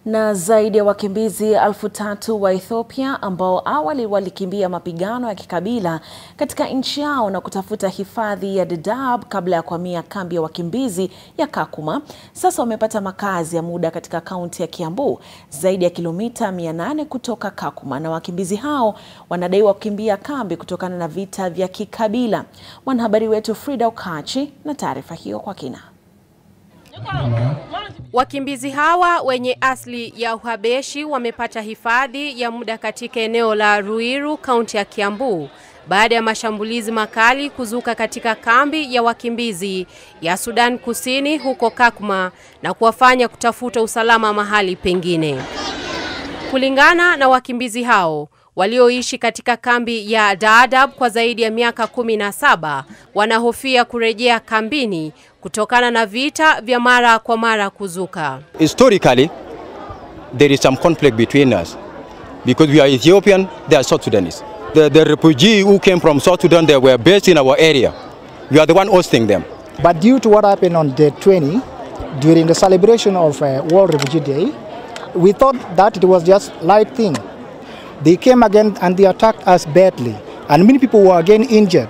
Na zaidi ya wakimbizi elfu tatu wa Ethiopia ambao awali walikimbia mapigano ya kikabila katika nchi yao na kutafuta hifadhi ya Dadaab kabla ya kuhamia kambi ya wakimbizi ya Kakuma, sasa wamepata makazi ya muda katika kaunti ya Kiambu, zaidi ya kilomita 800 kutoka Kakuma, na wakimbizi hao wanadaiwa kukimbia kambi kutokana na vita vya kikabila. Mwanahabari wetu Frida Okachi na taarifa hiyo kwa kina. Wakimbizi hawa wenye asili ya Uhabeshi wamepata hifadhi ya muda katika eneo la Ruiru, kaunti ya Kiambu baada ya mashambulizi makali kuzuka katika kambi ya wakimbizi ya Sudan Kusini huko Kakuma na kuwafanya kutafuta usalama mahali pengine. Kulingana na wakimbizi hao walioishi katika kambi ya Dadaab kwa zaidi ya miaka kumi na saba wanahofia kurejea kambini kutokana na vita vya mara kwa mara kuzuka. Historically, there is some conflict between us because we are Ethiopian, they are South Sudanese. The, the refugee who came from South Sudan, they were based in our area. We are the one hosting them. But due to what happened on day 20, during the celebration of uh, World Refugee Day, we thought that it was just light thing. They came again and they attacked us badly and many people were again injured.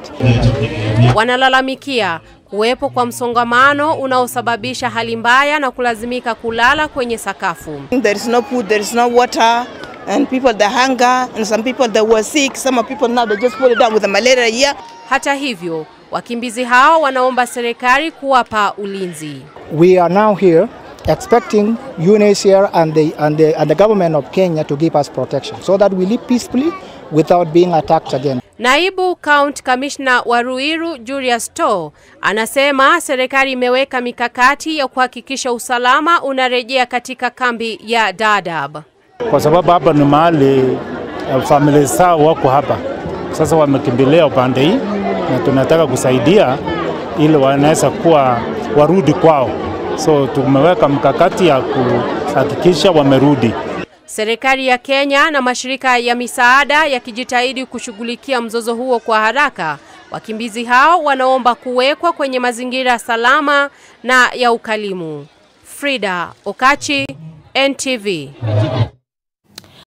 Wanalalamikia kuwepo kwa msongamano unaosababisha hali mbaya na kulazimika kulala kwenye sakafu. There is no food, there is no water, and people they hunger, and some people they were sick. Some of people now they just put it down with the malaria here. Hata hivyo, wakimbizi hao wanaomba serikali kuwapa ulinzi. We are now here expecting UNHCR and the, and, the, and the government of Kenya to give us protection so that we live peacefully without being attacked again. Naibu County Commissioner wa Ruiru Julius To anasema serikali imeweka mikakati ya kuhakikisha usalama unarejea katika kambi ya Dadaab. Kwa sababu hapa ni mahali familia zao wako hapa, sasa wamekimbilia upande hii, na tunataka kusaidia ili wanaweza kuwa warudi kwao, so tumeweka mkakati ya kuhakikisha wamerudi. Serikali ya Kenya na mashirika ya misaada yakijitahidi kushughulikia mzozo huo kwa haraka. Wakimbizi hao wanaomba kuwekwa kwenye mazingira salama na ya ukalimu. Frida Okachi, NTV.